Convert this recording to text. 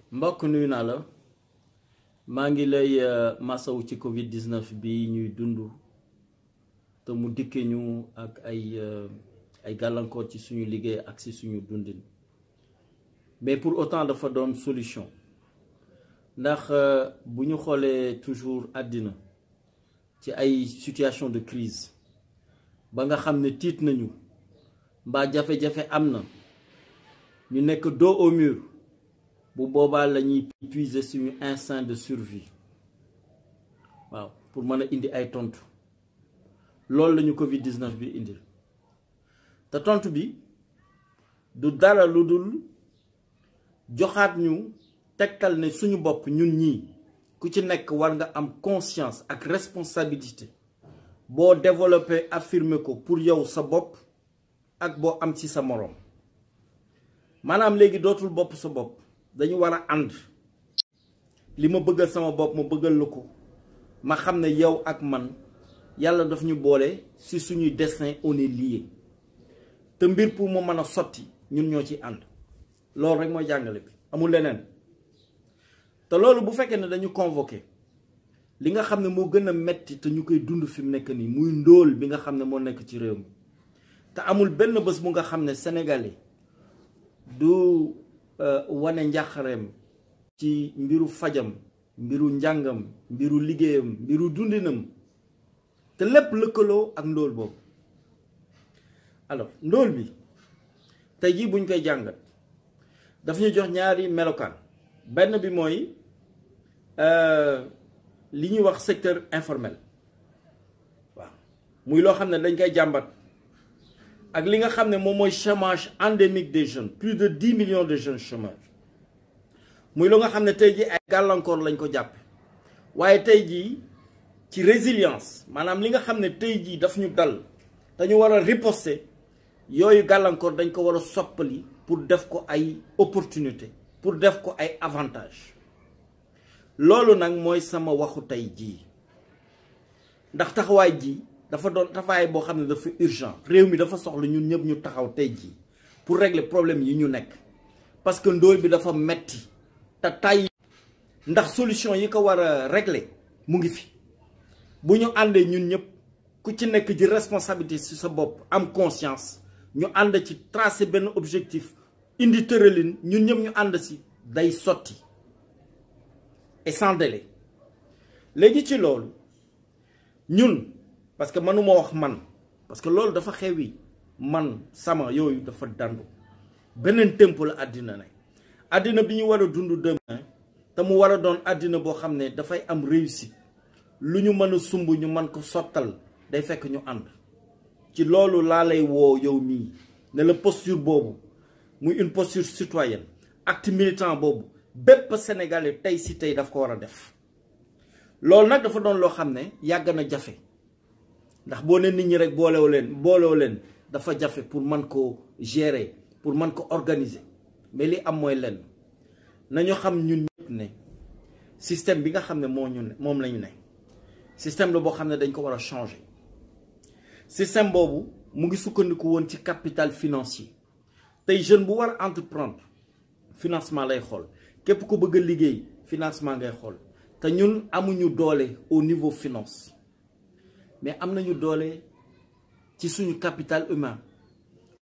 mbokk nuyu naa la maa ngi lay masawu ci Covid 19 bi ñuy dund te mu dikkee ñu ak ay ay gàllankoor ci suñu liggéey ak ci suñu dundin mais pour autant dafa doon solution ndax bu ñu xoolee toujours àddina ci ay situation de crise ba nga xam ne tiit nañu mbaa jafe-jafe am na ñu nekk dos au mur bu boobaa la ñuy puiser suñu instinct de survie waaw pour mën a indi ay tontu loolu la ñu Covid 19 bi indil te tontu bi du dara lu dul joxaat ñu tegtal ne suñu bopp ñun ñii ku ci nekk war nga am conscience ak responsabilité boo développé affirmer ko pour yow sa bopp ak boo am ci sa moroom maanaam léegi dootul bopp sa bopp dañu war a ànd li ma bëggal sama bopp ma bëggal la ko ma xam ne yow ak man yàlla daf ñu boole ci suñuy destin on est lié te mbir pour mu mën a sotti ñun ñoo ci ànd loolu rek mooy jàngale bi amul leneen te loolu bu fekkee ne dañu convoqué li nga xam ne moo gën a metti te ñu koy dund fi mu nekk nii muy ndóol bi nga xam ne moo nekk ci réew mi te amul benn bés bu nga xam ne sénégalais du wane njàqareem ci mbiru fajam mbiru njàngam mbiru liggéeyam mbiru dundinam te lépp lëkkaloo ak ndóol boobu alors ndóol bi tey jii buñ koy jàngat daf ñu jox ñaari melokaan benn bi mooy li ñuy wax secteur informel waaw muy loo xam ne dañ koy jàmbat ak li nga xam ne moom mooy chômage endémique des jeunes plus de dix millions de jeunes chômeurs muy loo nga xam ne tey jii ay gàllankoor lañ ko jàppe waaye tey jii ci résilience maanaam li nga xam ne tey jii daf ñu dal dañu war a riposter yooyu gàllankoor dañ ko war a soppali pour def ko ay opportunité pour def ko ay avantage loolu nag mooy sama waxu tey jii ndax taxawaay ji dafa doon taxawaay boo xam ne dafa urgent réew mi dafa soxla ñun ñëpp ñu taxaw tey jii pour régler problème yi ñu nekk parce que ndóol bi dafa metti te tay ndax solution yi ko war a régler mu ngi fi bu ñu àndee ñun ñëpp ku ci nekk ji responsabilité ci sa bopp am conscience ñu ànd ci tracer benn objectif indi tëralin ñun ñëpp ñu ànd si day sotti et sans délai léegi ci loolu ñun parce que mënuma wax man parce que loolu dafa xewi man sama yooyu dafa dandu beneen tempo la àddina ne àddina bi ñu war a dund demain te mu war a doon àddina boo xam ne dafay am réussite lu ñu mën a sumb ñu mën ko sottal day fekk ñu ànd ci loolu laa lay woo yow mii ne la posture boobu muy une posture citoyenne acte militant boobu bépp sénégalais tey si tey daf ko war a def loolu nag dafa doon loo xam ne yàgg na jafe ndax boo ne nit ñi rek boolew leen boolew leen dafa jafe pour mën ko gérer pour mën ko organiser mais li am mooy lenn nañu xam ñun ñëpp ne système bi nga xam ne moo ñu ne moom la ñu ne système la boo xam ne dañ ko war a changer système boobu mu ngi sukkandiku woon ci capital financier tey jeune bu war a entreprendre financement lay xool képp ku bëgg a liggéey financement ngay xool te ñun amuñu doole au niveau finance mais am nañu doole ci suñu capital humain